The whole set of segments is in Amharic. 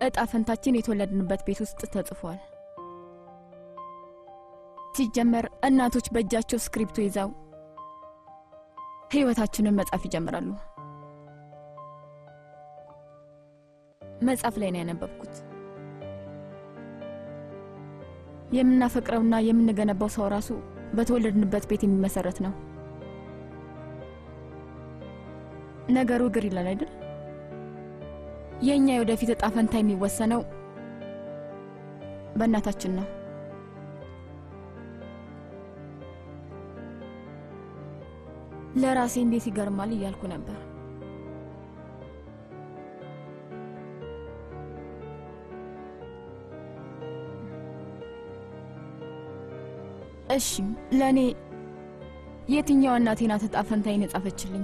እጣ ፈንታችን የተወለድንበት ቤት ውስጥ ተጽፏል። ሲጀመር እናቶች በእጃቸው ስክሪፕቶ ይዘው ህይወታችንን መጻፍ ይጀምራሉ። መጽሐፍ ላይ ነው ያነበብኩት። የምናፈቅረውና የምንገነባው ሰው ራሱ በተወለድንበት ቤት የሚመሰረት ነው። ነገሩ ግር ይላል አይደል? የእኛ የወደፊት እጣ ፈንታ የሚወሰነው በእናታችን ነው። ለራሴ እንዴት ይገርማል እያልኩ ነበር። እሺ ለእኔ የትኛዋ እናቴ ናት እጣ ፈንታዬን የጻፈችልኝ?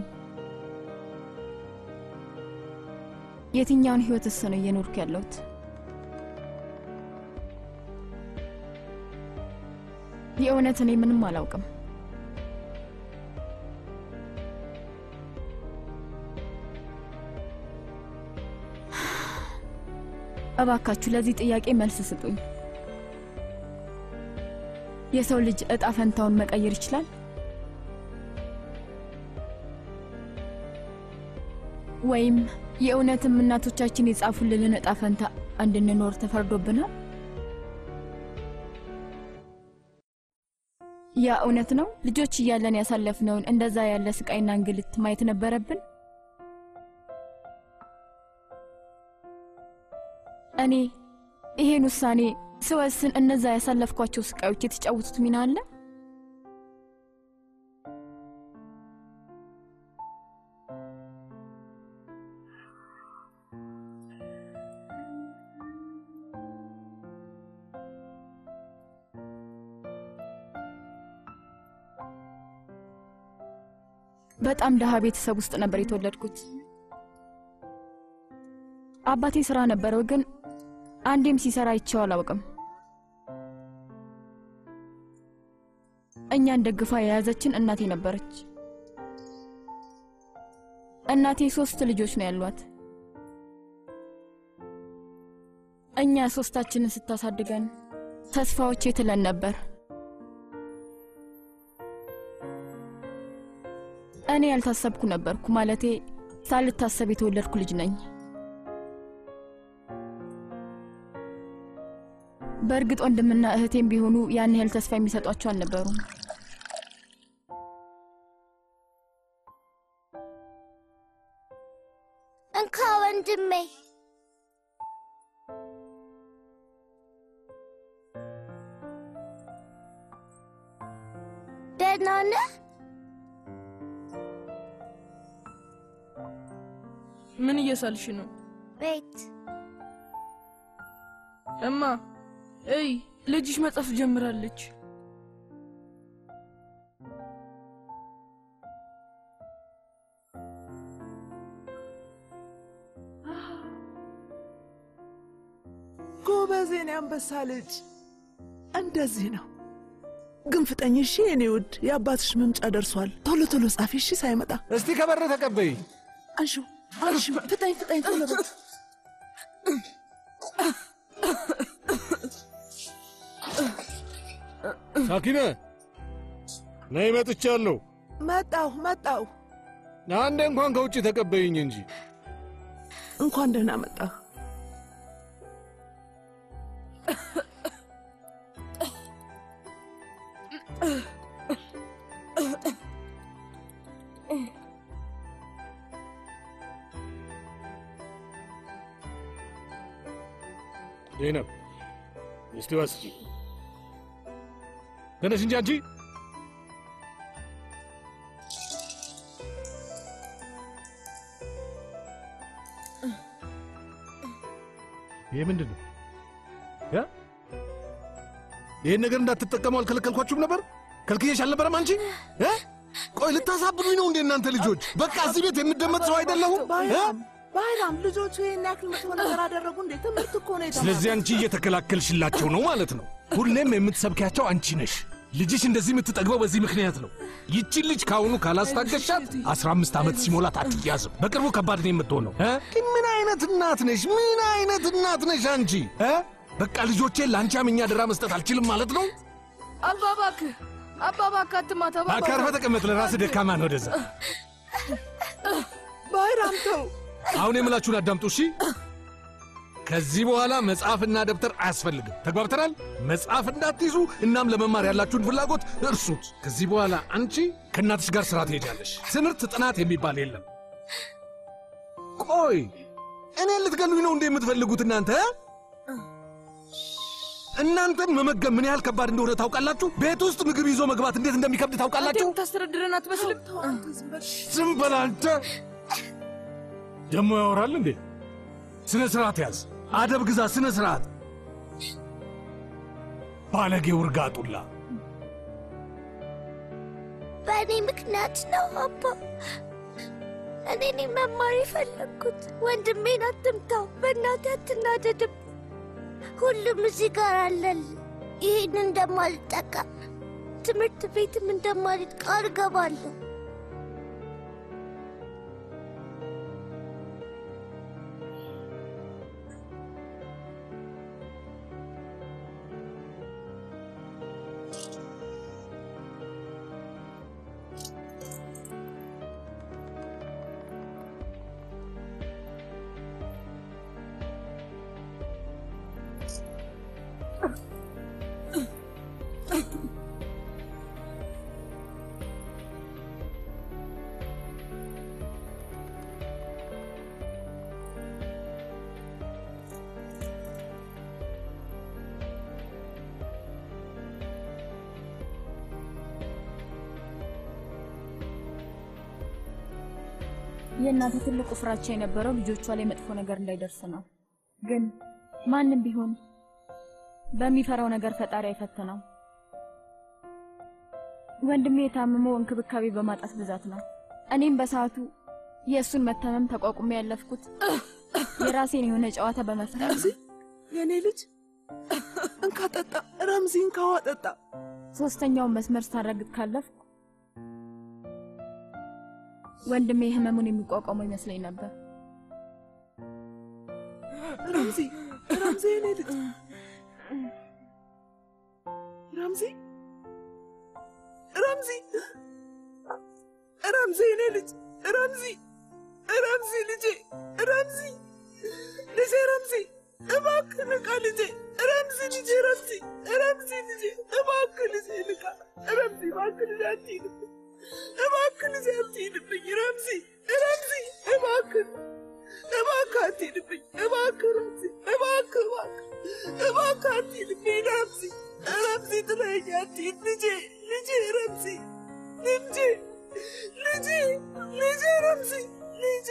የትኛውን ህይወትስ ነው እየኖርኩ ያለሁት? የእውነት እኔ ምንም አላውቅም። እባካችሁ ለዚህ ጥያቄ መልስ ስጡኝ። የሰው ልጅ እጣ ፈንታውን መቀየር ይችላል? ወይም የእውነትም እናቶቻችን የጻፉልንን እጣ ፈንታ እንድንኖር ተፈርዶብናል? ያ እውነት ነው? ልጆች እያለን ያሳለፍነውን እንደዛ ያለ ስቃይና እንግልት ማየት ነበረብን? እኔ ይሄን ውሳኔ ስወስን እነዛ ያሳለፍኳቸው ስቃዮች የተጫወቱት ሚና አለ? በጣም ደሃ ቤተሰብ ውስጥ ነበር የተወለድኩት። አባቴ ስራ ነበረው፣ ግን አንዴም ሲሰራ አይቼው አላውቅም። እኛን ደግፋ የያዘችን እናቴ ነበረች። እናቴ ሶስት ልጆች ነው ያሏት። እኛ ሶስታችንን ስታሳድገን ተስፋዎቼ ትለን ነበር። እኔ ያልታሰብኩ ነበርኩ። ማለቴ ሳልታሰብ የተወለድኩ ልጅ ነኝ። በእርግጥ ወንድምና እህቴም ቢሆኑ ያን ያህል ተስፋ የሚሰጧቸው አልነበሩም። እንካ ወንድሜ። ደህና ነህ? ምን እየሳልሽ ነው ቤት እማ? እይ ልጅሽ መጻፍ ጀምራለች። ጎበዜን ያንበሳ ልጅ እንደዚህ ነው። ግን ፍጠኝ እሺ የኔ ውድ፣ የአባትሽ መምጫ ደርሷል። ቶሎ ቶሎ ጻፊ እሺ፣ ሳይመጣ እስቲ ከበር ተቀበይ። አንሹ አንሹ፣ ፍጠኝ ፍጠኝ፣ ቶሎ በል። ሳኪነ ነይ፣ መጥቻለሁ። መጣሁ መጣሁ። አንዴ እንኳን ከውጭ ተቀበይኝ እንጂ። እንኳን ደህና መጣህ። ዜነብ እስቲ ወስጂ። ተነሽ እንጂ አንቺ። ይሄ ምንድን ነው? ያ ይሄን ነገር እንዳትጠቀሙ አልከለከልኳችሁም ነበር? ከልክዬሽ አልነበረም? አንቺ እ? ቆይ ልታሳብዱኝ ነው እንዴ እናንተ ልጆች? በቃ እዚህ ቤት የምደመጥ ሰው አይደለሁም እ? ባይራም ባይራም፣ ልጆቹ ይህን ያክል መጥፎ ነገር አደረጉ እንዴ? ትምህርት እኮ ነው የተማሩት። ስለዚህ አንቺ እየተከላከልሽላቸው ነው ማለት ነው። ሁሌም የምትሰብኪያቸው አንቺ ነሽ። ልጅሽ እንደዚህ የምትጠግበው በዚህ ምክንያት ነው። ይቺን ልጅ ከአሁኑ ካላስታገሻት 15 ዓመት ሲሞላት አትያዝም። በቅርቡ ከባድ ነው የምትሆነው እ? ግን ምን አይነት አይነት እናት ነሽ? ምን አይነት እናት ነሽ አንቺ? እ? በቃ ልጆቼን ለአንቺ አምኜ አደራ መስጠት አልችልም ማለት ነው? አባ እባክህ አባ እባክህ አትማታ አባ እባክህ አርፈህ ተቀመጥ። ለራስህ ደካማ ነው። ወደዛ ባይራም ተው። አሁን የምላችሁን አዳምጡ እሺ። ከዚህ በኋላ መጽሐፍና ደብተር አያስፈልግም። ተግባብተናል? መጽሐፍ እንዳትይዙ፣ እናም ለመማር ያላችሁን ፍላጎት እርሱት። ከዚህ በኋላ አንቺ ከእናትሽ ጋር ስራ ትሄጃለሽ። ትምህርት፣ ጥናት የሚባል የለም። ቆይ እኔን ልትገሉኝ ነው እንደ የምትፈልጉት እናንተ? እናንተን መመገብ ምን ያህል ከባድ እንደሆነ ታውቃላችሁ? ቤት ውስጥ ምግብ ይዞ መግባት እንዴት እንደሚከብድ ታውቃላችሁ? ታስተዳድረን አትመስልም ዝም በል አንተ። ደግሞ ያወራል እንዴ? ስነ ስርዓት ያዝ፣ አደብ ግዛ፣ ስነ ስርዓት። ባለጌ ውርጋጡላ። በእኔ ምክንያት ነው አባ። እኔ ነኝ መማር የፈለግኩት። ወንድሜን አትምታው፣ በእናትህ አትናደድም። ሁሉም እዚህ ጋር አለል። ይህን እንደማልጠቀም ትምህርት ቤትም እንደማልሄድ ቃል ገባለሁ። የእናቴ ትልቁ ፍራቻ የነበረው ልጆቿ ላይ መጥፎ ነገር እንዳይደርስ ነው። ግን ማንም ቢሆን በሚፈራው ነገር ፈጣሪ አይፈትነው። ወንድሜ የታመመው እንክብካቤ በማጣት ብዛት ነው። እኔም በሰዓቱ የእሱን መታመም ተቋቁሜ ያለፍኩት የራሴን የሆነ ጨዋታ በመፍጠር ረምዚ የእኔ ልጅ እንካ ጠጣ። ረምዚ እንካዋ ጠጣ። ሶስተኛውን መስመር ሳረግጥ ካለፍኩ ወንድሜ ህመሙን የሚቋቋመው ይመስለኝ ነበር። ረምዚ ረምዚ የእኔ ልጅ ረምዚ ረምዚ ረምዚ የእኔ ልጅ ረምዚ ረምዚ ልጄ ረምዚ ልጄ ረምዚ እባክህ ንቃ ልጄ ረምዚ ልጄ ረምዚ ረምዚ ልጄ እባክህ ልጄ ንቃ ረምዚ እባክህ ልጄ አትሂድብኝ እባክህ ልጄ አትሂድብኝ ረምዚ ረምዚ እባክህ እባክህ አትሂድብኝ እባክህ ረምዚ እባክህ እባክህ እባክህ አትሂድብኝ ረምዚ ረምዚ ጥለኸኝ አትሂድ ልጄ ልጄ ረምዚ ልጄ ልጄ ልጄ ረምዚ ልጄ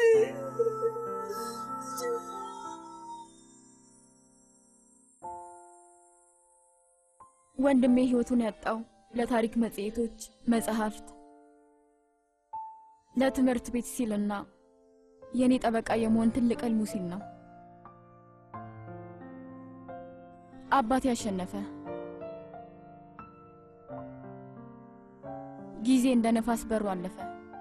ወንድሜ ህይወቱን ያጣው ለታሪክ መጽሔቶች፣ መጽሐፍት፣ ለትምህርት ቤት ሲልና የእኔ ጠበቃ የመሆን ትልቅ ህልሙ ሲል ነው። አባቴ ያሸነፈ። ጊዜ እንደ ነፋስ በሩ አለፈ።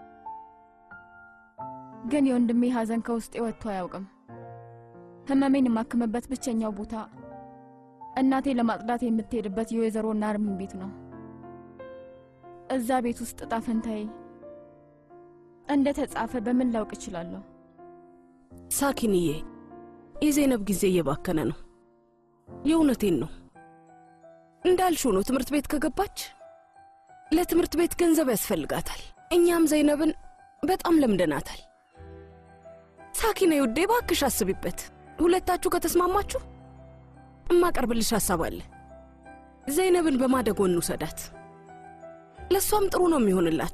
ግን የወንድሜ ሐዘን ከውስጤ ወጥቶ አያውቅም። ህመሜን የማክምበት ብቸኛው ቦታ እናቴ ለማጽዳት የምትሄድበት የወይዘሮ ናርሚን ቤት ነው። እዛ ቤት ውስጥ ዕጣ ፈንታዬ እንደ ተጻፈ በምን ላውቅ እችላለሁ? ሳኪንዬ፣ የዜነብ ጊዜ እየባከነ ነው። የእውነቴን ነው። እንዳልሽው ነው። ትምህርት ቤት ከገባች ለትምህርት ቤት ገንዘብ ያስፈልጋታል። እኛም ዘይነብን በጣም ለምደናታል። ሳኪና ውዴ፣ እባክሽ አስቢበት። ሁለታችሁ ከተስማማችሁ እማቀርብልሽ ሀሳብ አለ። ዘይነብን በማደጎ እንውሰዳት። ለእሷም ጥሩ ነው የሚሆንላት።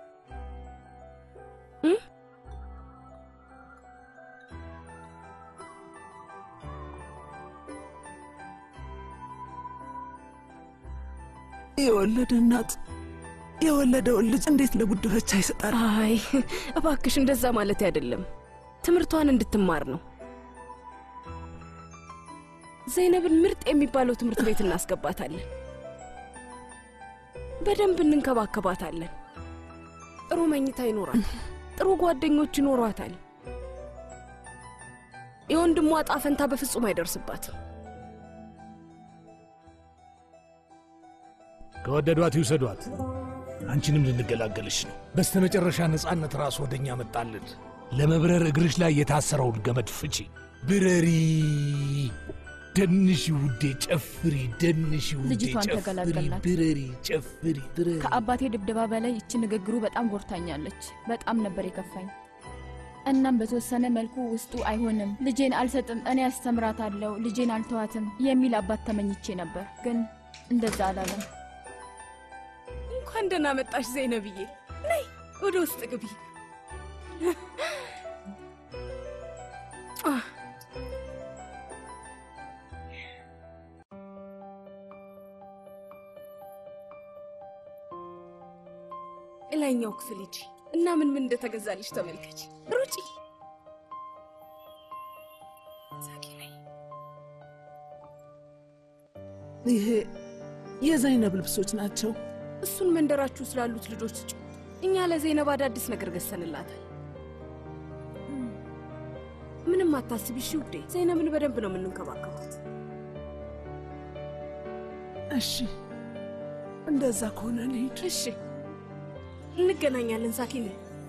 እ? የወለደ እናት የወለደውን ልጅ እንዴት ለጉድፈቻ ይሰጣል? አይ እባክሽ እንደዛ ማለት አይደለም። ትምህርቷን እንድትማር ነው። ዘይነብን ምርጥ የሚባለው ትምህርት ቤት እናስገባታለን። በደንብ እንንከባከባታለን። ጥሩ መኝታ ይኖራታል። ጥሩ ጓደኞች ይኖሯታል። የወንድሟ ዕጣ ፈንታ በፍጹም አይደርስባትም። ከወደዷት ይውሰዷት። አንቺንም ልንገላገልሽ ነው። በስተመጨረሻ ነፃነት ራስ ወደኛ መጣልን። ለመብረር እግርሽ ላይ የታሰረውን ገመድ ፍቺ። ብረሪ፣ ደንሽ ውዴ፣ ጨፍሪ፣ ደንሽ ውዴ፣ ልጅቷን ጨፍሪ፣ ተገላገላት። ብረሪ፣ ጨፍሪ፣ ብረሪ። ከአባቴ ድብደባ በላይ ይቺ ንግግሩ በጣም ጎድታኛለች። በጣም ነበር የከፋኝ። እናም በተወሰነ መልኩ ውስጡ አይሆንም፣ ልጄን አልሰጥም፣ እኔ አስተምራታለሁ፣ ልጄን አልተዋትም የሚል አባት ተመኝቼ ነበር። ግን እንደዛ አላለም። እንኳን ደህና መጣሽ ዘይነብዬ። ነይ ወደ ውስጥ ግቢ። አህ፣ እላይኛው ክፍል ሂጂ እና ምን ምን እንደተገዛልሽ ተመልከች። ሩጪ ሳቂ ነይ። ይሄ የዘይነብ ልብሶች ናቸው። እሱን መንደራችሁ ስላሉት ልጆች ስጪው። እኛ ለዘይነብ አዳዲስ ነገር ገዝተንላታል። ምንም አታስቢ እሺ ውዴ። ዘይነብን በደንብ ነው የምንንከባከባት። እሺ እንደዛ ከሆነ እንሂድ። እሺ እንገናኛለን። ሳኪኔ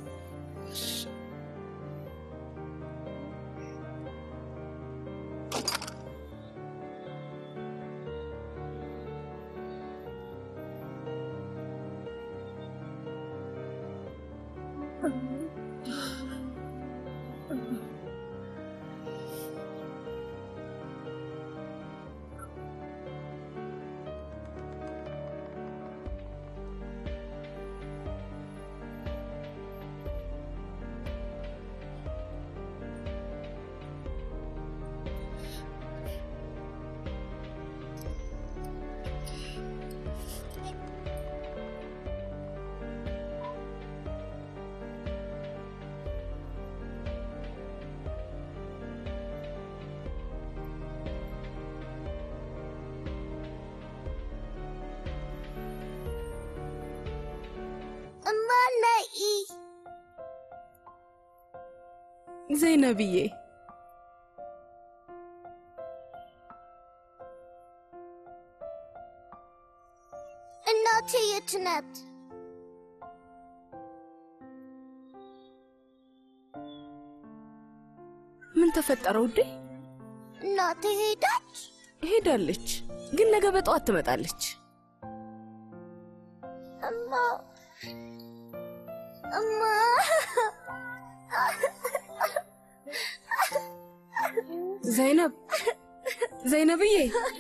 እማ ነይ። ዘይነብዬ እናቴ የት ናት? ምን ተፈጠረ ውዴ? እናቴ ሄዳች። ሄዳለች፣ ግን ነገ በጠዋት ትመጣለች። እማ እማ ዘይነብ ዘይነብዬ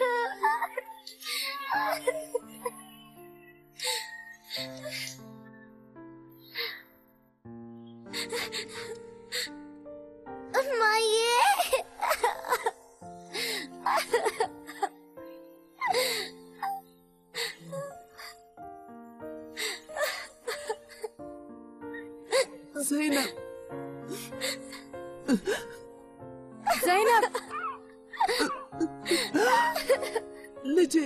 እማዬ ዘይነብ ዘይነብ ልጄ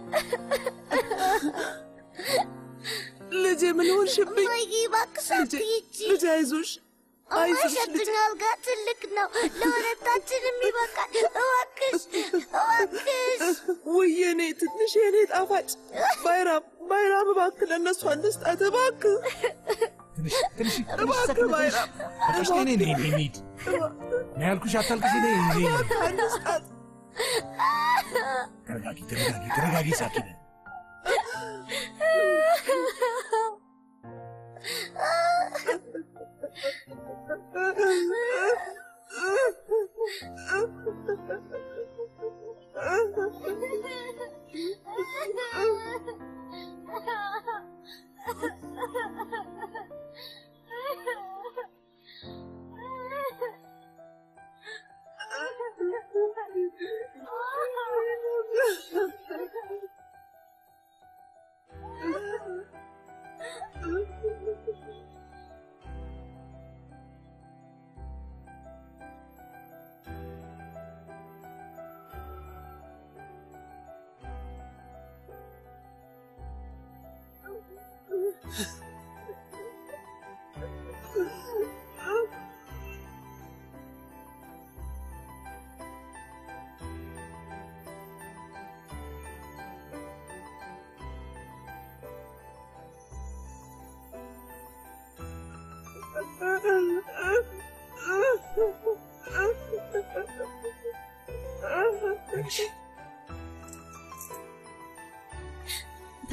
ልጄ ምን ሆንሽብኝ? እማዬ እባክሽ ልጄ አትሂጂ። ልጄ አይዞሽ አይዞሽ ልጄ እማሸትኛ አልጋ ትልቅ ነው፣ ለሁለታችንም ይበቃል። እባክሽ እባክሽ ውይ የኔ ትንሽ የኔ ጣፋጭ ባይራም ባይራም እባክህ ለእነሱ አንስጣት እባክህ ትንሽ ትንሽ እባክህ ባይራም አልቅሽ ነይ ነይ ነይ እንሂድ። ነይ ያልኩሽ አታልቅሽ ነይ ነይ አንስጣት ተረጋጊ ተረጋጊ ተረጋጊ ሳኪነ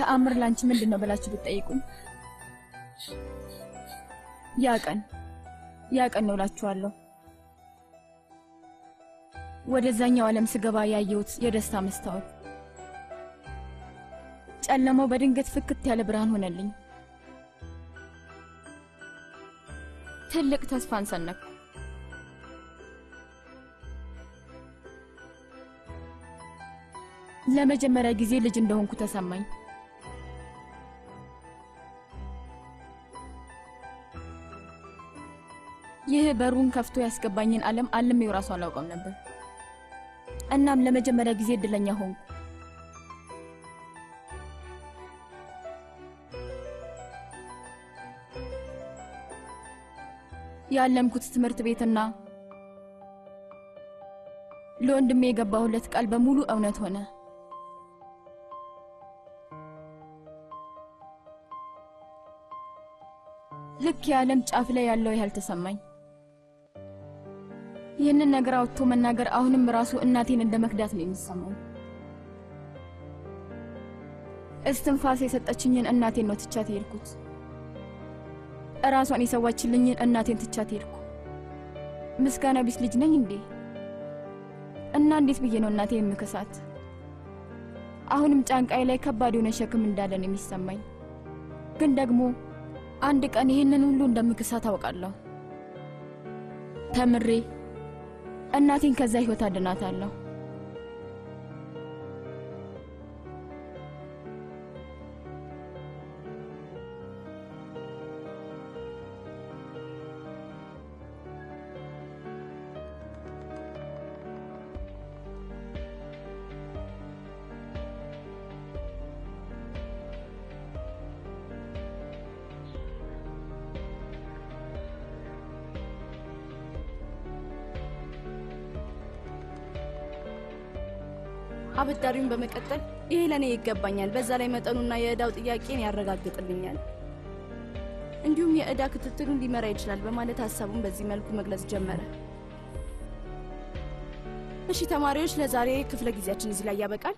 ተአምር ላንቺ ምንድን ነው ብላችሁ ብትጠይቁኝ ያ ቀን ያ ቀን ነው እላችኋለሁ። ወደዛኛው ዓለም ስገባ ያየሁት የደስታ መስታወት ጨለማው በድንገት ፍክት ያለ ብርሃን ሆነልኝ። ትልቅ ተስፋን ሰነኩ። ለመጀመሪያ ጊዜ ልጅ እንደሆንኩ ተሰማኝ። ይህ በሩን ከፍቶ ያስገባኝን ዓለም አልሜው ራሱ አላውቀም ነበር። እናም ለመጀመሪያ ጊዜ እድለኛ ሆንኩ። ያለምኩት ትምህርት ቤትና ለወንድሜ የገባሁለት ቃል በሙሉ እውነት ሆነ። ልክ የዓለም ጫፍ ላይ ያለው ያህል ተሰማኝ። ይህንን ነገር አውጥቶ መናገር አሁንም ራሱ እናቴን እንደ መክዳት ነው የሚሰማኝ። እስትንፋስ የሰጠችኝን እናቴን ነው ትቻት የሄድኩት። እራሷን የሰዋችልኝን እናቴን ትቻት ሄድኩ። ምስጋና ቢስ ልጅ ነኝ እንዴ? እና እንዴት ብዬ ነው እናቴ የምክሳት? አሁንም ጫንቃይ ላይ ከባድ የሆነ ሸክም እንዳለ ነው የሚሰማኝ። ግን ደግሞ አንድ ቀን ይህንን ሁሉ እንደምክሳት አውቃለሁ። ተምሬ እናቴን ከዛ ህይወት አድናታለሁ። አበዳሪውን በመቀጠል ይሄ ለእኔ ይገባኛል፣ በዛ ላይ መጠኑና የዕዳው ጥያቄን ያረጋግጥልኛል፣ እንዲሁም የዕዳ ክትትሉን ሊመራ ይችላል በማለት ሀሳቡን በዚህ መልኩ መግለጽ ጀመረ። እሺ ተማሪዎች፣ ለዛሬ ክፍለ ጊዜያችን እዚህ ላይ ያበቃል።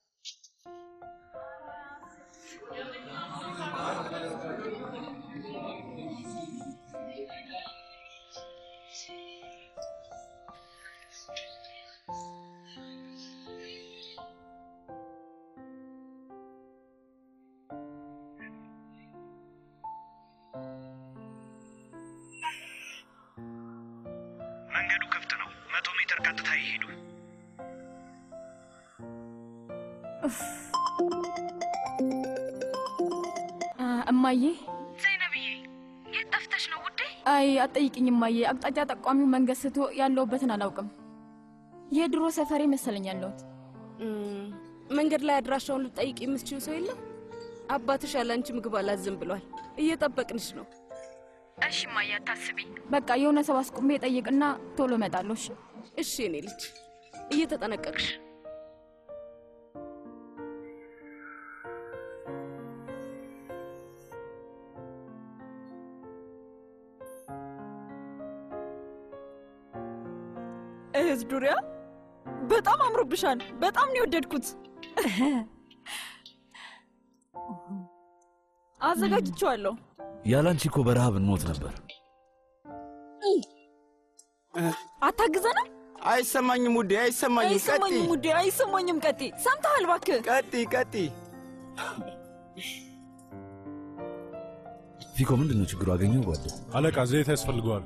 መንገዱ ክፍት ነው። መቶ ሜትር ቀጥታ ይሄዱ። አ፣ እማዬ ዘይነብዬ የት ጠፍተሽ ነው ውዴ? አይ አትጠይቅኝ እማዬ። አቅጣጫ ጠቋሚው መንገድ ስቶ ያለሁበትን አላውቅም። የድሮ ሰፈሬ መሰለኝ ያለሁት። እም፣ መንገድ ላይ አድራሻውን ልጠይቅ የምትችው ሰው የለም? አባትሽ ያለ አንቺ ምግብ አላዝም ብሏል። እየጠበቅንሽ ነው። እሺ እማዬ አታስቢ። በቃ የሆነ ሰው አስቁሜ ጠይቅና ቶሎ እመጣለሁ። እሺ? እሺ የኔ ልጅ እየተጠነቀቅሽ እህት ዱሪያ በጣም አምሮብሻል። በጣም ነው የወደድኩት። አዘጋጅቼዋለሁ። ያላንቺ እኮ በረሃብ እንሞት ነበር። አታግዘንም? አይሰማኝም ውዴ፣ አይሰማኝም። ቀጢ አይሰማኝም ውዴ፣ አይሰማኝም። ቀጤ ሰምተሃል? እባክህ ቀጢ ቀጢ። ፊኮ ምንድን ነው ችግሩ? አገኘው ጓደ አለቃ ዘይት ያስፈልገዋል።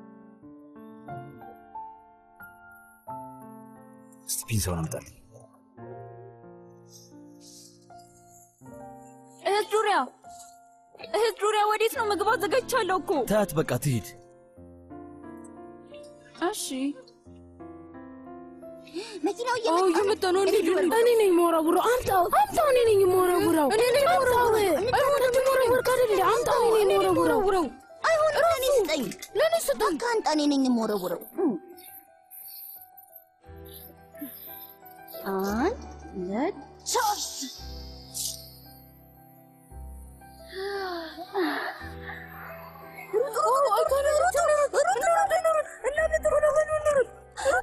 እስቲ ፒንሳውን አምጣልኝ። እህት ዱሪያ፣ እህት ዱሪያ ወዴት ነው? ምግብ አዘጋጅቻለሁ እኮ። ታያት በቃ ትሂድ። እሺ መኪናው አዎ እየመጣ ነው። እንሂድ እንሂድ። እኔ ነኝ የምወረውረው። አምጣው አምጣው። እኔ ነኝ የምወረውረው። እኔ ነኝ የምወረውረው። አይሆንም። የምወረውር አይደለ? አምጣው። እኔ ነኝ የምወረውረው። አይሆንም፣ ለእኔ ስጠኝ፣ ለእኔ ስጠኝ። ከአንተ እኔ ነኝ የምወረውረው። አንድ ሁለት ሶስት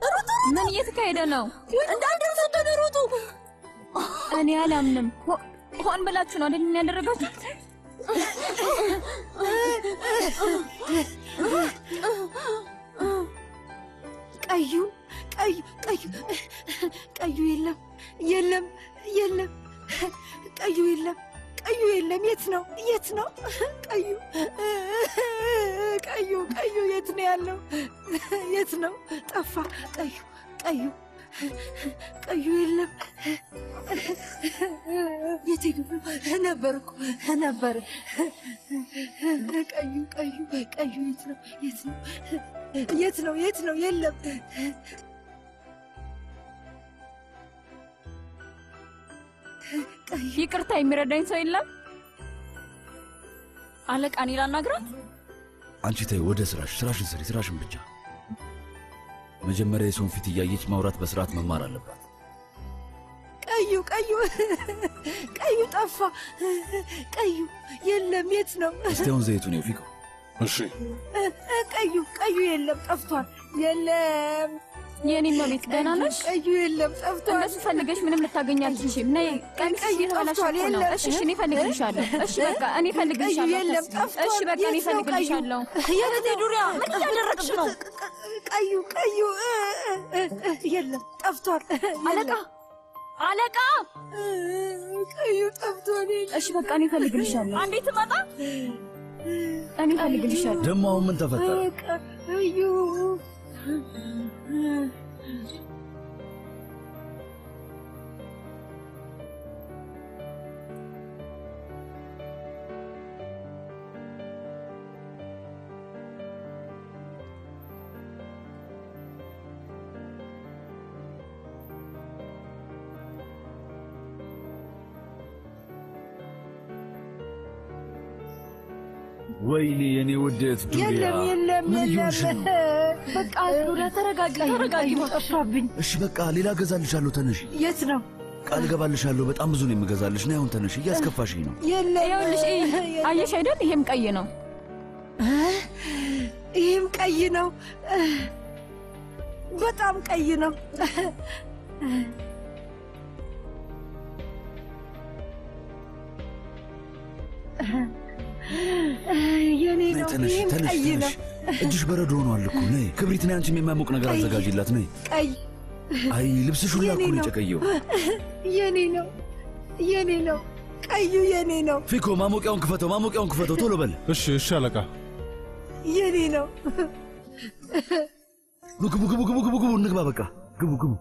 ምን እየተካሄደ ነው? እንዳንደርሱ ተደሩቱ እኔ አላምንም። ሆ- ሆን ብላችሁ ነው አይደል ያደረጋችሁት? ቀዩ ቀዩ ቀዩ ቀዩ የለም የለም የለም ቀዩ የለም ቀዩ የለም። የት ነው የት ነው ቀዩ ቀዩ ቀዩ የት ነው ያለው? የት ነው ጠፋ? ቀዩ ቀዩ ቀዩ የለም። የት ሄዱ? ነበር እኮ ነበር። ቀዩ ቀዩ ቀዩ የት ነው የት ነው የት ነው የት ነው? የለም ይቅርታ የሚረዳኝ ሰው የለም? አለቃ እኔ ላናግራት? አንቺ ተይ፣ ወደ ስራሽ፣ ስራሽን ስሪ፣ ስራሽን ብቻ። መጀመሪያ የሰውን ፊት እያየች ማውራት በስርዓት መማር አለባት። ቀዩ ቀዩ ቀዩ ጠፋ። ቀዩ የለም። የት ነው? እስቲ አሁን ዘይቱን ይው ፊቀው። እሺ ቀዩ ቀዩ የለም፣ ጠፍቷል። የለም። የኔ መቤት ደህና ነሽ? ቀዩ የለም፣ ጠፍቷል። እንደሱ ፈልገሽ ምንም ልታገኝ አትችይም። ነይ ቀሚስ ቀዩ እየተበላሸ ጠፍቷል። እኮ ነው። የለም። እሺ እሺ፣ እኔ እፈልግልሻለሁ። እሺ በቃ እኔ ቀዩ እፈልግልሻለሁ። የለም፣ አታስቢ። ጠፍቷል። እሺ በቃ እኔ የት ነው ቀዩ? እፈልግልሻለሁ። የት ነው? ዱሪያ ምን እያደረግሽ ነው? ቀዩ ቀዩ የለም፣ ጠፍቷል። አለቃ አለቃ፣ ቀዩ ጠፍቷል። እሺ በቃ እኔ እፈልግልሻለሁ። አንዴ ትመጣ እኔ እፈልግልሻለሁ። ደግሞ አሁን ምን ተፈጠረ? ቀዩ ወይኔ የኔ ውደት ዱሪያ፣ የለም የለም ምን የለም። እየሆንሽ ነው? በቃ ዱሪያ ተረጋጊ፣ ቀዩ ተረጋጊ። ቀዩ ጠፋብኝ። እሺ በቃ ሌላ እገዛልሻለሁ። ተነሽ፣ የት ነው? ቃል እገባልሻለሁ። በጣም ብዙ ነው የምገዛልሽ። ነይ አሁን ተነሽ፣ እያስከፋሽኝ ነው። የለም። ይኸውልሽ እይ፣ አየሽ አይደል? ይሄም ቀይ ነው። ይህም ቀይ ነው። በጣም ቀይ ነው። የኔ ነይ ነው። ተነሽ፣ ይህም ተነሽ፣ ቀይ ነው። ተነሽ። እጅሽ በረዶ ሆኗል እኮ። ነይ ክብሪት፣ ነይ አንቺም የሚያሞቅ ነገር ቀይ። አዘጋጅላት። ነይ። ቀይ አይ ልብስሽ ሁላ እኮ የኔ ነው ነው። የጨቀየው። የኔ ነው። የኔ ነው። ቀዩ የኔ ነው። ፊኮ ማሞቂያውን ክፈተው፣ ማሞቂያውን ክፈተው፣ ቶሎ በል። እሺ እሺ አለቃ። የኔ ነው። ኑ ግቡ፣ ግቡ፣ ግቡ፣ ግቡ፣ ግቡ፣ እንግባ። በቃ ግቡ፣ ግቡ።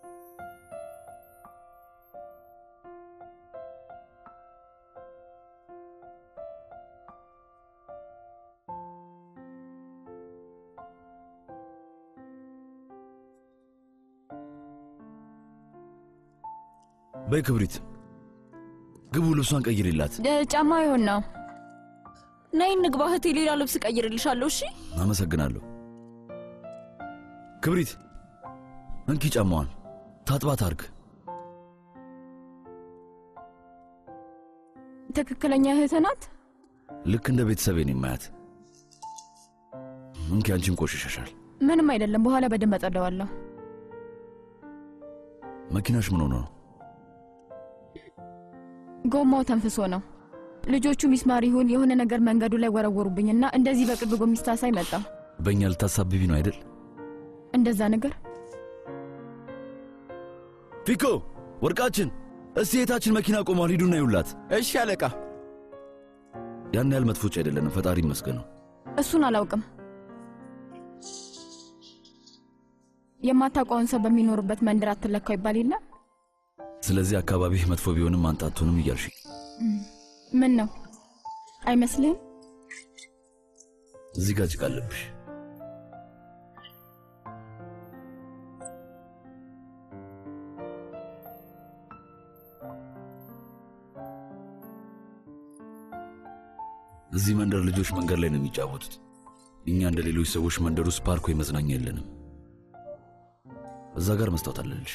በይ ክብሪት፣ ግቡ፣ ልብሷን ቀይሪላት። እ፣ ጫማ ይሆን ነው። ነይ እንግባ እህቴ፣ ሌላ ልብስ ቀይርልሻለሁ። እሺ አመሰግናለሁ። ክብሪት እንኪ ጫማዋን ታጥባት አርግ። ትክክለኛ እህት ናት። ልክ እንደ ቤተሰቤ ነው የማያት። እንኪ አንቺም ቆሽሸሻል። ምንም አይደለም፣ በኋላ በደንብ አጸደዋለሁ። መኪናሽ ምን ሆኖ ነው? ጎማው ተንፍሶ ነው። ልጆቹ ሚስማር ይሁን የሆነ ነገር መንገዱ ላይ ወረወሩብኝና እንደዚህ በቅርብ ጎሚስታ ሳይ መጣ። በእኛ ልታሳብቢ ነው አይደል? እንደዛ ነገር ፊኮ ወርቃችን፣ እስቲ የታችን መኪና ቆሟል፣ ሂዱና ይውላት። እሺ አለቃ። ያን ያህል መጥፎች አይደለንም፣ ፈጣሪ ይመስገነው። እሱን አላውቅም። የማታውቀውን ሰው በሚኖርበት መንደር አትለካው ይባል የለ? ስለዚህ አካባቢህ መጥፎ ቢሆንም አንተ አትሆንም እያልሽ ምን ነው አይመስልህም? እዚህ ጋር ጭቃ አለብሽ። እዚህ መንደር ልጆች መንገድ ላይ ነው የሚጫወቱት። እኛ እንደ ሌሎች ሰዎች መንደር ውስጥ ፓርክ ወይ መዝናኛ የለንም። እዛ ጋር መስታወት አለልሽ።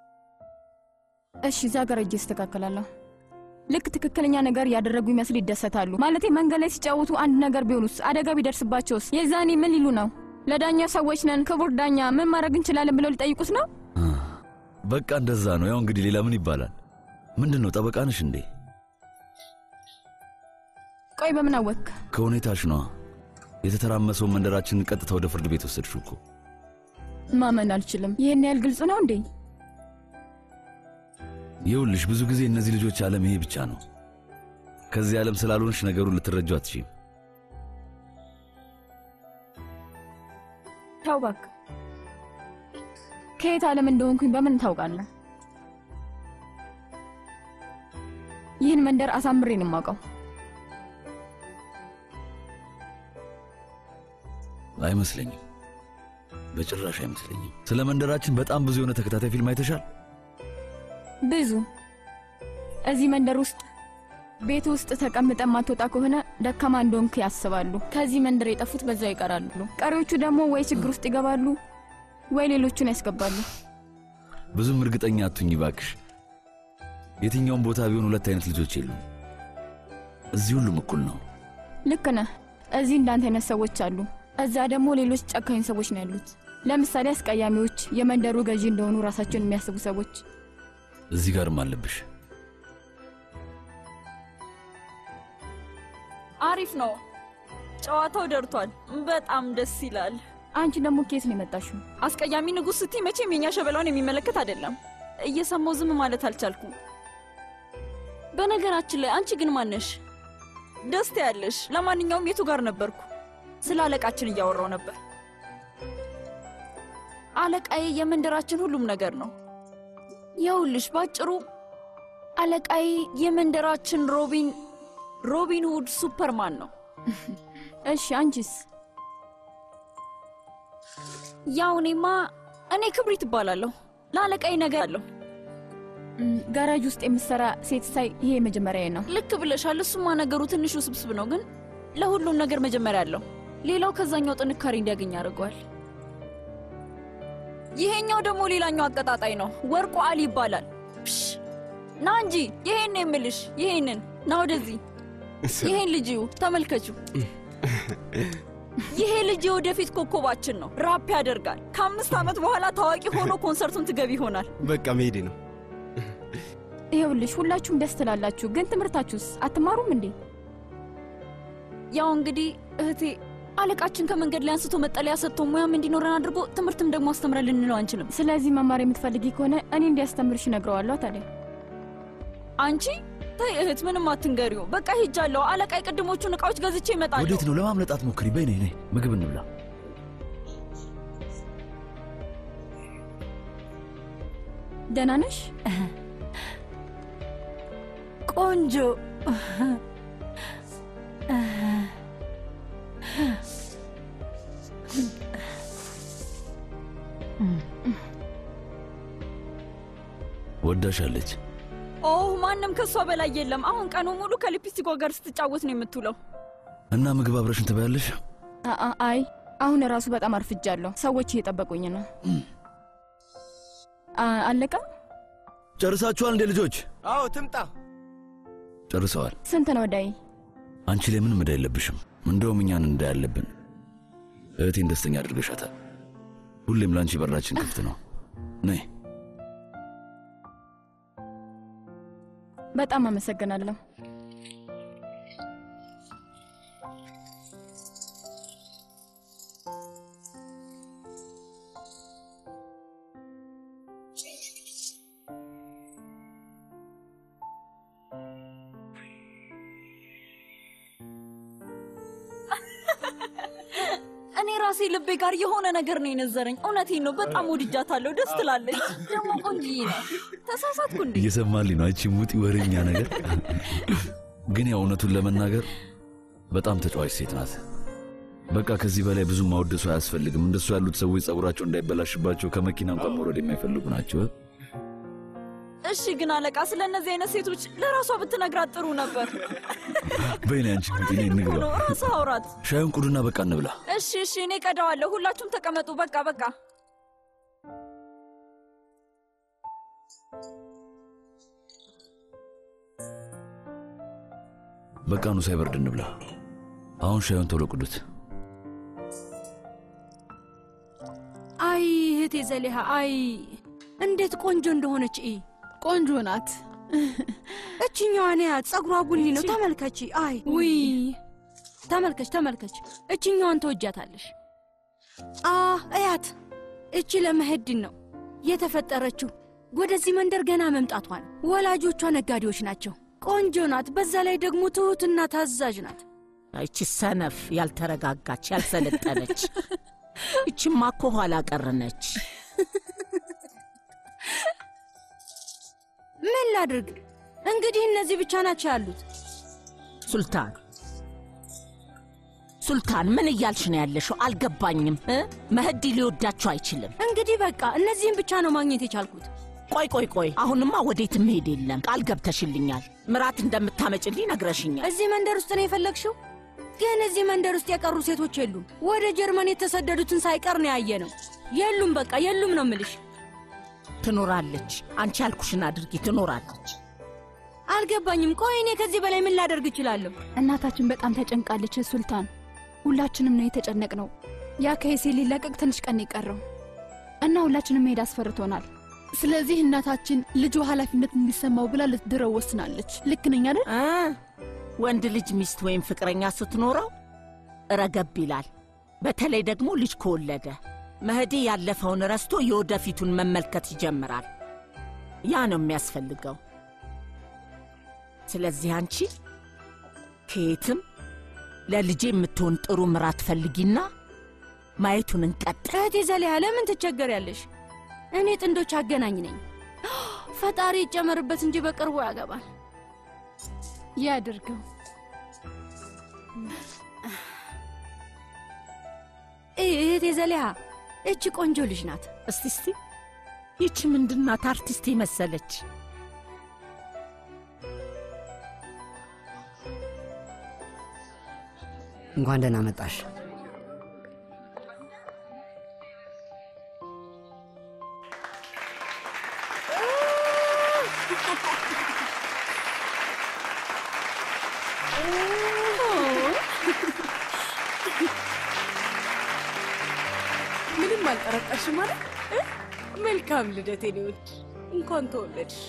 እሺ፣ እዛ ጋር እጅ እስተካከላለሁ። ልክ ትክክለኛ ነገር ያደረጉ ይመስል ይደሰታሉ። ማለቴ መንገድ ላይ ሲጫወቱ አንድ ነገር ቢሆኑስ፣ አደጋ ቢደርስባቸውስ? የዛኔ ምን ሊሉ ነው? ለዳኛ ሰዎች ነን፣ ክቡር ዳኛ ምን ማድረግ እንችላለን ብለው ሊጠይቁት ነው? በቃ እንደዛ ነው። ያው እንግዲህ ሌላ ምን ይባላል? ምንድን ነው ጠበቃ ነሽ እንዴ? ቆይ በምን አወክ? ከሁኔታሽ ነዋ። የተተራመሰውን መንደራችንን ቀጥታ ወደ ፍርድ ቤት ወሰድሽው እኮ። ማመን አልችልም። ይህን ያህል ግልጽ ነው እንዴ? ይኸውልሽ ብዙ ጊዜ እነዚህ ልጆች ዓለም ይሄ ብቻ ነው። ከዚህ ዓለም ስላልሆንሽ ነገሩን ልትረጁ አትችይም። ተው እባክህ። ከየት ዓለም እንደሆንኩኝ በምን ታውቃለህ? ይህን መንደር አሳምሬ ነው የማውቀው። አይመስለኝም፣ በጭራሽ አይመስለኝም። ስለ መንደራችን በጣም ብዙ የሆነ ተከታታይ ፊልም አይተሻል? ብዙ እዚህ መንደር ውስጥ ቤት ውስጥ ተቀምጠ ማትወጣ ከሆነ ደካማ እንደሆንክ ያስባሉ። ከዚህ መንደር የጠፉት በዛው ይቀራሉ። ቀሪዎቹ ደግሞ ወይ ችግር ውስጥ ይገባሉ ወይ ሌሎቹን ያስገባሉ። ብዙም እርግጠኛ አቱኝ ባክሽ። የትኛውም ቦታ ቢሆን ሁለት አይነት ልጆች የሉም። እዚህ ሁሉም እኩል ነው። ልክ ነህ። እዚህ እንዳንተ አይነት ሰዎች አሉ። እዛ ደግሞ ሌሎች ጨካኝ ሰዎች ነው ያሉት። ለምሳሌ አስቀያሚዎች፣ የመንደሩ ገዢ እንደሆኑ ራሳቸውን የሚያስቡ ሰዎች። እዚህ ጋርም አለብሽ። አሪፍ ነው። ጨዋታው ደርቷል። በጣም ደስ ይላል። አንቺ ደግሞ ኬት ነው የመጣሽው? አስቀያሚ ንጉሥ ስትይ መቼም የኛ ሸበላውን የሚመለከት አይደለም። እየሰማው ዝም ማለት አልቻልኩም። በነገራችን ላይ አንቺ ግን ማነሽ? ደስታ ያለሽ። ለማንኛውም የቱ ጋር ነበርኩ? ስለ አለቃችን እያወራው ነበር። አለቃዬ የመንደራችን ሁሉም ነገር ነው። ይኸውልሽ ባጭሩ አለቃዬ የመንደራችን ሮቢን ሮቢን ሁድ ሱፐርማን ነው። እሺ አንቺስ? ያው እኔማ እኔ ክብሪት እባላለሁ። ለአለቃዬ ነገር አለሁ። ጋራጅ ውስጥ የምትሰራ ሴት ሳይ ይሄ መጀመሪያ ነው። ልክ ብለሻል። እሱማ ነገሩ ትንሽ ውስብስብ ነው፣ ግን ለሁሉም ነገር መጀመሪያ አለው። ሌላው ከዛኛው ጥንካሬ እንዲያገኝ ያደርገዋል። ይሄኛው ደግሞ ሌላኛው አቀጣጣይ ነው። ወርቁ አሊ ይባላል። ፕሽ ና እንጂ ይሄን ነው የምልሽ። ይሄንን ና ወደዚህ። ይሄን ልጅ እዩ፣ ተመልከቹ። ይሄ ልጅ የወደፊት ኮከባችን ነው። ራፕ ያደርጋል። ከአምስት ዓመት በኋላ ታዋቂ ሆኖ ኮንሰርቱን ትገቢ ይሆናል። በቃ መሄዴ ነው። ይኸውልሽ ሁላችሁም ደስ ትላላችሁ፣ ግን ትምህርታችሁስ አትማሩም እንዴ? ያው እንግዲህ እህቴ አለቃችን ከመንገድ ላይ አንስቶ መጠለያ ሰጥቶ ሙያም እንዲኖረን አድርጎ ትምህርትም ደግሞ አስተምረን ልንለው አንችልም። ስለዚህ መማር የምትፈልጊ ከሆነ እኔ እንዲያስተምርሽ እነግረዋለሁ። ታዲያ አንቺ ተይ እህት፣ ምንም አትንገሪው። በቃ ሂጃለሁ። አለቃ የቅድሞቹን እቃዎች ገዝቼ እመጣለሁ። ወዴት ነው? ለማምለጥ አትሞክሪ። በይ ነይ ነይ፣ ምግብ እንብላ። ደህና ነሽ? ቆንጆ ወዳሻለች። ኦ ማንም ከእሷ በላይ የለም። አሁን ቀኑ ሙሉ ከሊፕስቲኳ ጋር ስትጫወት ነው የምትውለው። እና ምግብ አብረሽን ትበያለሽ? አአ አይ አሁን ራሱ በጣም አርፍጃለሁ። ሰዎች እየጠበቁኝ ነው። አ- አለቀ? ጨርሳችኋል እንዴ ልጆች? አዎ ትምጣ። ጨርሰዋል። ስንት ነው ዳይ? አንቺ ላይ ምንም ዕዳ የለብሽም። እንደውም እኛን እንዳ ያለብን። እህቴን ደስተኛ አድርገሻታል። ሁሌም ለአንቺ በራችን ክፍት ነው። ነይ። በጣም አመሰግናለሁ። እኔ ራሴ ልቤ ጋር የሆነ ነገር ነው የነዘረኝ። እውነቴን ነው። በጣም ወድጃታለሁ። ደስ ትላለች። ደግሞ ቆንጅዬ ነው። ተሳሳትኩ እንዴ? እየሰማልኝ ነው። አንቺ ሙጢ ወሬኛ ነገር። ግን ያው እውነቱን ለመናገር በጣም ተጫዋች ሴት ናት። በቃ ከዚህ በላይ ብዙ ማወደሱ አያስፈልግም። እንደሱ ያሉት ሰዎች ጸጉራቸው እንዳይበላሽባቸው ከመኪና እንኳን መውረድ የማይፈልጉ ናቸው። እሺ፣ ግን አለቃ ስለ እነዚህ አይነት ሴቶች ለራሷ ብትነግራት ጥሩ ነበር። በይኔ አንቺ ሙጢ፣ ነይ እንግባ። ነው ራሷ አውራት። ሻዩን ቁዱና በቃ እንብላ። እሺ፣ እሺ፣ እኔ ቀዳዋለሁ። ሁላችሁም ተቀመጡ። በቃ በቃ። በቃ ኑ ሳይበርድ እንብላ። አሁን ሻዩን ቶሎ ቁዱት። አይ እህቴ ዘሊሃ፣ አይ እንዴት ቆንጆ እንደሆነች እይ። ቆንጆ ናት። እችኛዋን ያት ጸጉሯ ቡኒ ነው። ተመልከቺ። አይ ውይ ተመልከች ተመልከች፣ እችኛዋን ተወጃታለሽ። አ እያት፣ እቺ ለመሄድን ነው የተፈጠረችው። ወደዚህ መንደር ገና መምጣቷ ነው። ወላጆቿ ነጋዴዎች ናቸው። ቆንጆ ናት። በዛ ላይ ደግሞ ትሁትና ታዛዥ ናት። ይቺ ሰነፍ፣ ያልተረጋጋች፣ ያልሰለጠነች ይቺማ እኮ ኋላ ቀር ነች። ምን ላድርግ እንግዲህ እነዚህ ብቻ ናቸው ያሉት። ሱልታን ሱልታን፣ ምን እያልሽ ነው ያለሽው? አልገባኝም። እ? መህዲ ሊወዳቸው አይችልም። እንግዲህ በቃ እነዚህም ብቻ ነው ማግኘት የቻልኩት። ቆይ ቆይ ቆይ፣ አሁንማ ወዴትም መሄድ የለም። ቃል ገብተሽልኛል። ምራት እንደምታመጭልኝ ነግረሽኛል። እዚህ መንደር ውስጥ ነው የፈለግሽው? ግን እዚህ መንደር ውስጥ የቀሩ ሴቶች የሉም። ወደ ጀርመን የተሰደዱትን ሳይቀር ነው ያየ ነው። የሉም፣ በቃ የሉም ነው ምልሽ። ትኖራለች። አንቺ ያልኩሽን አድርጊ። ትኖራለች። አልገባኝም። ቆይ እኔ ከዚህ በላይ ምን ላደርግ እችላለሁ? እናታችን በጣም ተጨንቃለች ሱልታን። ሁላችንም ነው የተጨነቅ ነው። ያ ከሄሴ ሊለቀቅ ትንሽ ቀን የቀረው እና ሁላችንም መሄድ አስፈርቶናል። ስለዚህ እናታችን ልጁ ኃላፊነት እንዲሰማው ብላ ልትድረው ወስናለች። ልክ ነኝ አይደል? ወንድ ልጅ ሚስት ወይም ፍቅረኛ ስትኖረው ረገብ ይላል። በተለይ ደግሞ ልጅ ከወለደ መህዲ ያለፈውን ረስቶ የወደፊቱን መመልከት ይጀምራል። ያ ነው የሚያስፈልገው። ስለዚህ አንቺ ከየትም ለልጄ የምትሆን ጥሩ ምራት ፈልጊና ማየቱን እንቀጥል። እህቴ ዘሊያ ለምን ትቸገሪያለሽ? እኔ ጥንዶች አገናኝ ነኝ። ፈጣሪ ይጨመርበት እንጂ በቅርቡ ያገባል። ያድርገው። እህቴ ዘሊያ እቺ ቆንጆ ልጅ ናት። እስቲ እስቲ ይቺ ምንድናት? አርቲስት መሰለች። እንኳን ደህና መጣሽ። ምንም አልጠረጠርሽም ማለት መልካም ልደት የኔ ውድ፣ እንኳን ተወለድሽ።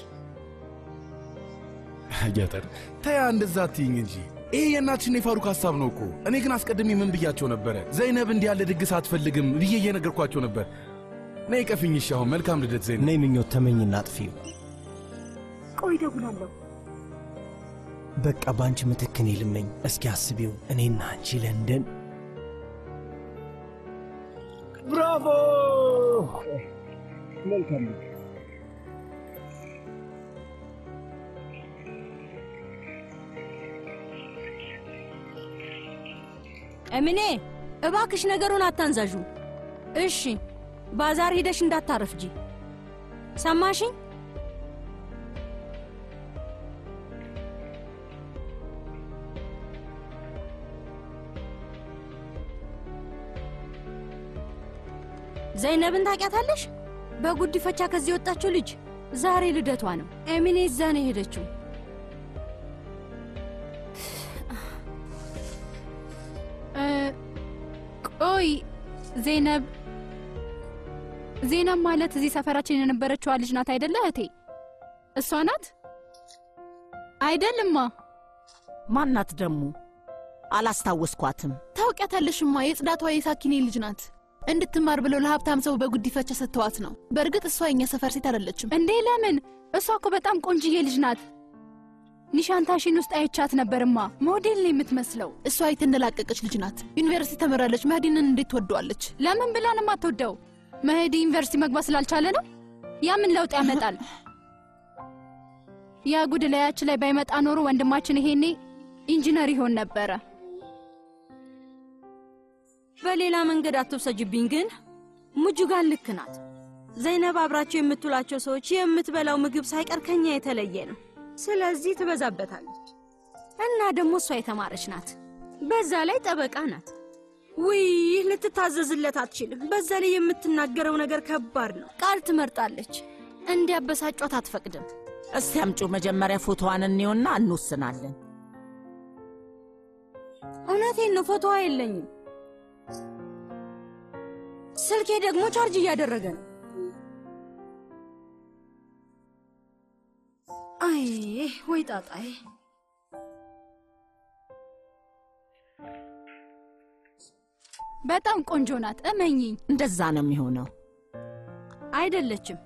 አያጠር ተያ እንደዛ አትይኝ እንጂ ይሄ የእናትሽን የፋሩክ ሀሳብ ነው እኮ። እኔ ግን አስቀድሜ ምን ብያቸው ነበረ? ዘይነብ እንዲህ ያለ ድግስ አትፈልግም ብዬ እየነገርኳቸው ነበር። ነይ ቀፊኝ። እሺ አሁን መልካም ልደት ዘይነብ። ነይ ምኞት ተመኝና አጥፊው። ቆይ እደውላለሁ። በቃ በአንቺ ምትክ እኔ ልመኝ። እስኪ አስቢው፣ እኔና አንቺ ለንደን። ብራቮ! መልካም እምኔ እባክሽ ነገሩን አታንዛዡ። እሺ ባዛር ሂደሽ እንዳታረፍጂ። ሰማሽኝ? ዘይነብን ታውቂያታለሽ? በጉዲፈቻ ከዚህ የወጣችው ልጅ ዛሬ ልደቷ ነው። ኤሚኔ እዛ ነው የሄደችው። ቆይ ዜነብ ዜነብ ማለት እዚህ ሰፈራችን የነበረችዋ ልጅ ናት አይደለ እህቴ? እሷ ናት አይደልማ? ማናት ደግሞ? አላስታወስኳትም። ታውቂያታለሽማ። የጽዳቷ የሳኪኔ ልጅ ናት። እንድትማር ብለው ለሀብታም ሰው በጉዲፈቻ ሰጥተዋት ነው። በእርግጥ እሷ የኛ ሰፈር ሴት አይደለችም። እንዴ ለምን? እሷ እኮ በጣም ቆንጅዬ ልጅ ናት። ኒሻንታሽን ውስጥ አይቻት ነበርማ። ሞዴል ነው የምትመስለው። እሷ የተንደላቀቀች ልጅ ናት። ዩኒቨርሲቲ ተመራለች። መህዲንን እንዴት ትወደዋለች? ለምን ብላ ነው የማትወደው? መህዲ ዩኒቨርሲቲ መግባት ስላልቻለ ነው። ያ ምን ለውጥ ያመጣል? ያ ጉድ ላያችን ላይ ባይመጣ ኖሮ ወንድማችን ይሄኔ ኢንጂነር ይሆን ነበረ። በሌላ መንገድ አትውሰጅብኝ። ግን ሙጁጋን ልክ ናት። ዘይነብ አብራቸው የምትውላቸው ሰዎች የምትበላው ምግብ ሳይቀር ከኛ የተለየ ነው። ስለዚህ ትበዛበታለች። እና ደግሞ እሷ የተማረች ናት። በዛ ላይ ጠበቃ ናት። ውይ ልትታዘዝለት አትችልም። በዛ ላይ የምትናገረው ነገር ከባድ ነው። ቃል ትመርጣለች። እንዲያበሳጯት አትፈቅድም። እስቲ አምጪ መጀመሪያ ፎቶዋን እንየውና እንወስናለን። እውነቴን ነው፣ ፎቶዋ የለኝም። ስልኬ ደግሞ ቻርጅ እያደረገ ነው። አይ ወይ ወይ ጣጣዬ በጣም ቆንጆ ናት፣ እመኚኝ። እንደዛ ነው የሚሆነው። አይደለችም።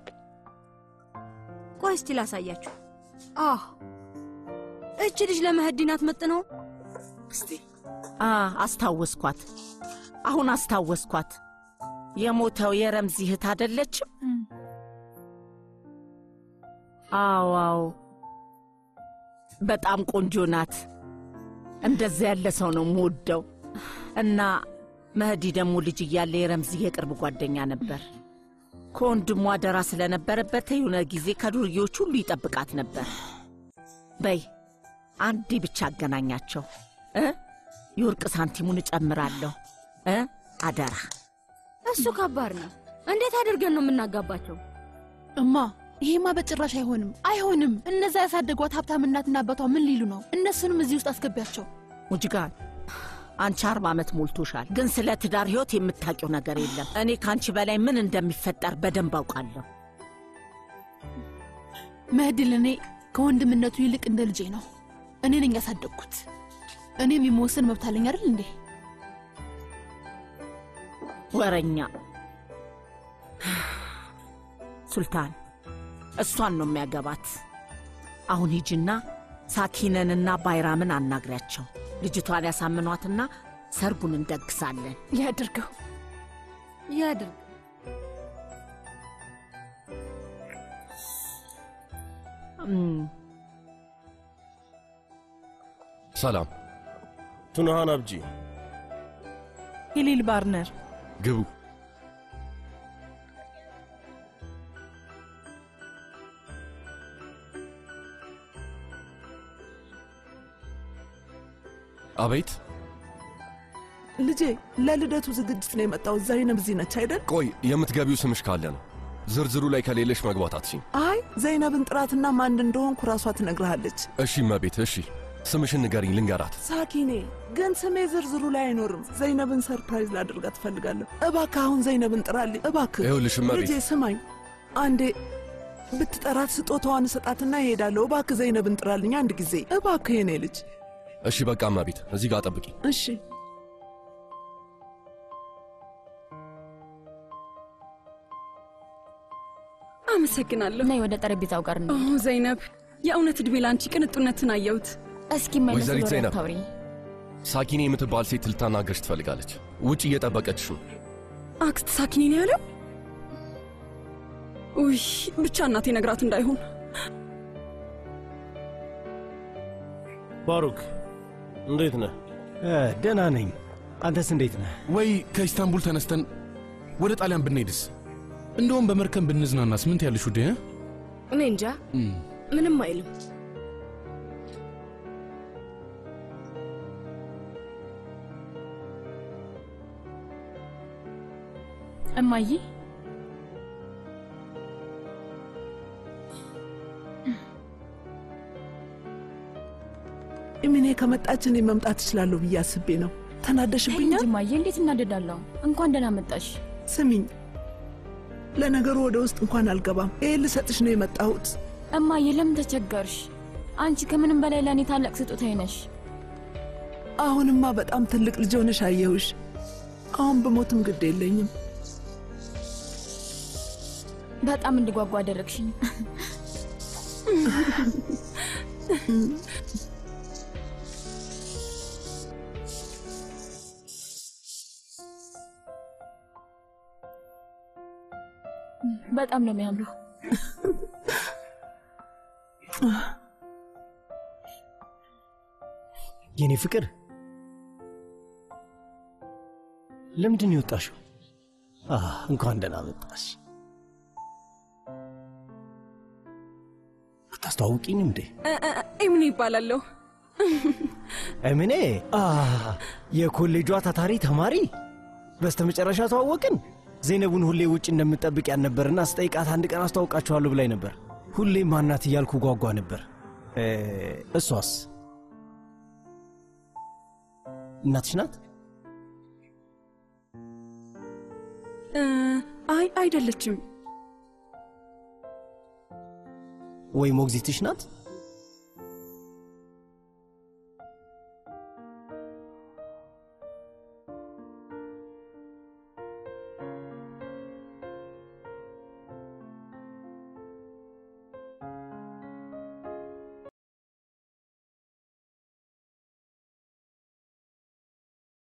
ቆይ እስቲ ላሳያችሁ። አህ እች ልጅ ለመህዲ ናት መጥነው። እስቲ አ አስታወስኳት። አሁን አስታወስኳት። የሞተው የረምዚ እህት አይደለችም? አዎ አዎ፣ በጣም ቆንጆ ናት። እንደዚያ ያለ ሰው ነው የምወደው። እና መህዲ ደግሞ ልጅ እያለ የረምዚ የቅርብ ጓደኛ ነበር። ከወንድሟ አደራ ስለነበረበት የሆነ ጊዜ ከዱርዬዎች ሁሉ ይጠብቃት ነበር። በይ አንዴ ብቻ አገናኛቸው እ የወርቅ ሳንቲሙን እጨምራለሁ እ አደራ። እሱ ከባድ ነው። እንዴት አድርገን ነው የምናጋባቸው? እማ ይሄማ በጭራሽ አይሆንም፣ አይሆንም። እነዛ ያሳደጓት ሀብታም እናትና አባቷ ምን ሊሉ ነው? እነሱንም እዚህ ውስጥ አስገቢያቸው። ሙጅጋን አንቺ አርባ ዓመት ሞልቶሻል፣ ግን ስለ ትዳር ህይወት የምታውቂው ነገር የለም። እኔ ከአንቺ በላይ ምን እንደሚፈጠር በደንብ አውቃለሁ። መህዲ ለእኔ ከወንድምነቱ ይልቅ እንደ ልጄ ነው። እኔ ነኝ ያሳደግኩት። እኔም የመወሰን መብት አለኝ አይደል እንዴ? ወረኛ ሱልታን እሷን ነው የሚያገባት። አሁን ሂጂና ሳኪነንና ባይራምን አናግሪያቸው። ልጅቷን ያሳምኗትና ሰርጉን እንደግሳለን። ያድርገው ያድርግ። ሰላም ቱንሃን አብጂ ሂሊል ባርነር ግቡ። አቤት። ልጄ ለልደቱ ዝግጅት ነው የመጣው። ዘይነብ እዚህ ነች አይደል? ቆይ የምትገቢው ስምሽ ካለ ነው። ዝርዝሩ ላይ ከሌለሽ መግባት አትችይም። አይ ዘይነብን ጥራትና ማን እንደሆንኩ ራሷ ትነግርሃለች። እሺ እመቤት፣ እሺ ስምሽን ንገሪኝ ልንገራት። ሳኪኔ ግን ስሜ ዝርዝሩ ላይ አይኖርም። ዘይነብን ሰርፕራይዝ ላደርጋት ትፈልጋለሁ። እባክህ አሁን ዘይነብን ጥራልኝ እባክህ። ይኸውልሽ እመቤት። ልጄ ስማኝ፣ አንዴ ብትጠራት ስጦታዋን እሰጣትና እሄዳለሁ። እባክህ ዘይነብን ጥራልኝ አንድ ጊዜ እባክህ የኔ ልጅ። እሺ በቃ እመቤት፣ እዚህ ጋር ጠብቂ። እሺ አመሰግናለሁ። ነይ ወደ ጠረጴዛው ጋር ኦ ዘይነብ፣ የእውነት ዕድሜ ላንቺ ቅንጡነትን አየሁት። እስኪ መለስ ወይዘሪት ብሎ ዘይነብ ታውሪ። ሳኪኔ የምትባል ሴት ልታናገርሽ ትፈልጋለች። ውጭ እየጠበቀችሽ ነው። አክስት ሳኪኒ ነው ያለው? ውይ ብቻ እናቴ ነግራት እንዳይሆን። ባሩክ እንዴት ነህ? ደህና ነኝ። አንተስ እንዴት ነህ? ወይ ከኢስታንቡል ተነስተን ወደ ጣሊያን ብንሄድስ? እንደውም በመርከብ ብንዝናናስ? ምን ትያለሽ ውዴ? እ? እኔ እንጃ ምንም አይልም። እማዬ ኢሚኔ ከመጣች እኔ መምጣት እችላለሁ ብዬ አስቤ ነው። ተናደሽብኛል? እንጂ እማዬ እንዴት እናደዳለሁ? እንኳን ደህና መጣሽ። ስሚኝ፣ ለነገሩ ወደ ውስጥ እንኳን አልገባም። ይህ ልሰጥሽ ነው የመጣሁት። እማዬ ለምን ተቸገርሽ? አንቺ ከምንም በላይ ለእኔ ታላቅ ስጦታዬ ነሽ። አሁንማ በጣም ትልቅ ልጅ ሆነሽ አየሁሽ። አሁን ብሞትም ግድ የለኝም። በጣም እንድጓጓ አደረግሽኝ። በጣም ነው የሚያምረው። የኔ ፍቅር ለምንድን ነው የወጣሽው? አህ እንኳን ደህና መጣሽ። አታስተዋውቂኝ እንዴ? ኤምኒ ይባላለሁ። እምኔ አህ የኮሌጇ ታታሪ ተማሪ። በስተመጨረሻ ተዋወቅን። ዜነቡን ሁሌ ውጭ እንደምጠብቅ ያልነበርና ስጠይቃት አንድ ቀን አስተዋውቃችኋለሁ ብላኝ ነበር። ሁሌም ማናት እያልኩ ጓጓ ነበር። እ፣ እሷስ እናትሽ ናት? እ፣ አይ አይደለችም። ወይ ሞግዚትሽ ናት?